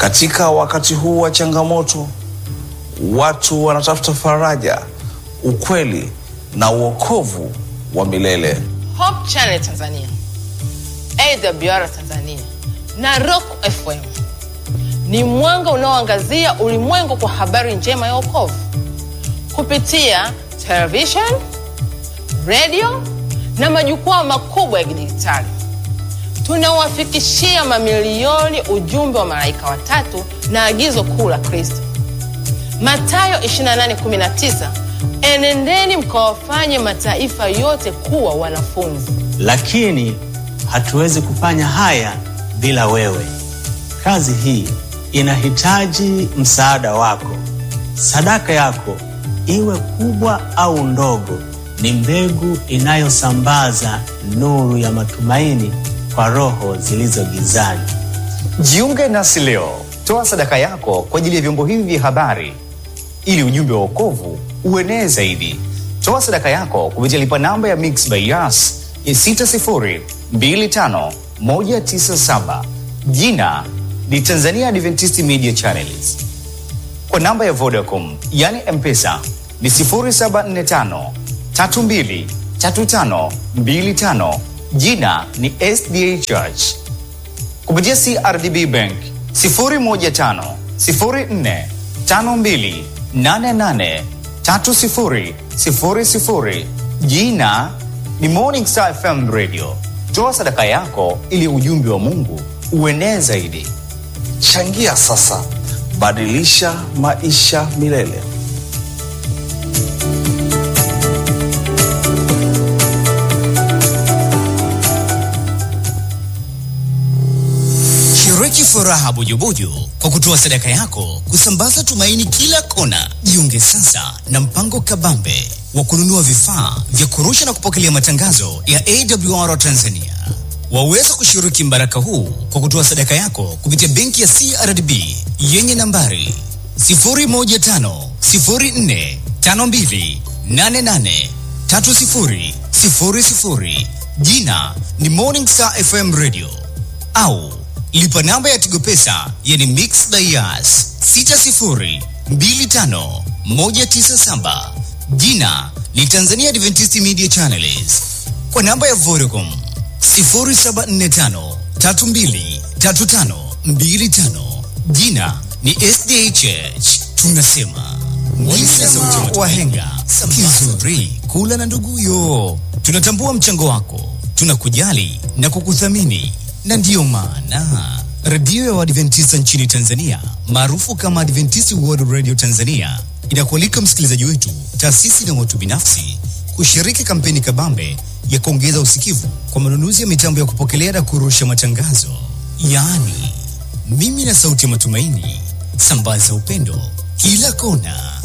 Katika wakati huu wa changamoto, watu wanatafuta faraja, ukweli na uokovu wa milele. Hope Channel Tanzania, AWR Tanzania na Rock FM ni mwanga unaoangazia ulimwengu kwa habari njema ya wokovu kupitia television, radio na majukwaa makubwa ya kidijitali. Tunawafikishia mamilioni ujumbe wa malaika watatu na agizo kuu la Kristo, Mathayo 28:19, enendeni mkawafanye mataifa yote kuwa wanafunzi. Lakini hatuwezi kufanya haya bila wewe. Kazi hii inahitaji msaada wako. Sadaka yako iwe kubwa au ndogo, ni mbegu inayosambaza nuru ya matumaini kwa roho zilizo gizani. Jiunge nasi leo, toa sadaka yako kwa ajili ya vyombo hivi vya habari ili ujumbe wa wokovu uenee zaidi. Toa sadaka yako kupitia lipa namba ya Mix by Yas ya 6025197 jina ni Tanzania Adventist Media Channels. Kwa namba ya Vodacom yani M-Pesa ni 0745 32 35 25 jina ni SDA Church. Kupitia CRDB Bank 015 04 52 88 30 00 jina ni Morning Star FM Radio. Toa sadaka yako ili ujumbe wa Mungu uenee zaidi. Changia sasa, badilisha maisha milele. Shiriki furaha bujubuju kwa kutoa sadaka yako kusambaza tumaini kila kona. Jiunge sasa na mpango kabambe wa kununua vifaa vya kurusha na kupokelea matangazo ya AWR Tanzania. Waweza kushiriki mbaraka huu kwa kutoa sadaka yako kupitia benki ya CRDB yenye nambari 0150452883000 jina ni Morning Star FM Radio au lipa namba ya Tigo Pesa yani Mix Dias 6025197 jina ni Tanzania Adventist Media Channels kwa namba ya Vodacom 0745323525 jina ni SDA Church. Tunasema mwisema wahenga kizuri kula na nduguyo. Tunatambua mchango wako, tunakujali na kukuthamini, na ndiyo maana redio ya Waadventista nchini Tanzania maarufu kama Adventist World Radio Tanzania inakualika msikilizaji wetu, taasisi na watu binafsi kushiriki kampeni kabambe ya kuongeza usikivu kwa manunuzi ya mitambo ya kupokelea na kurusha matangazo, yaani mimi na sauti ya matumaini, sambaza upendo kila kona.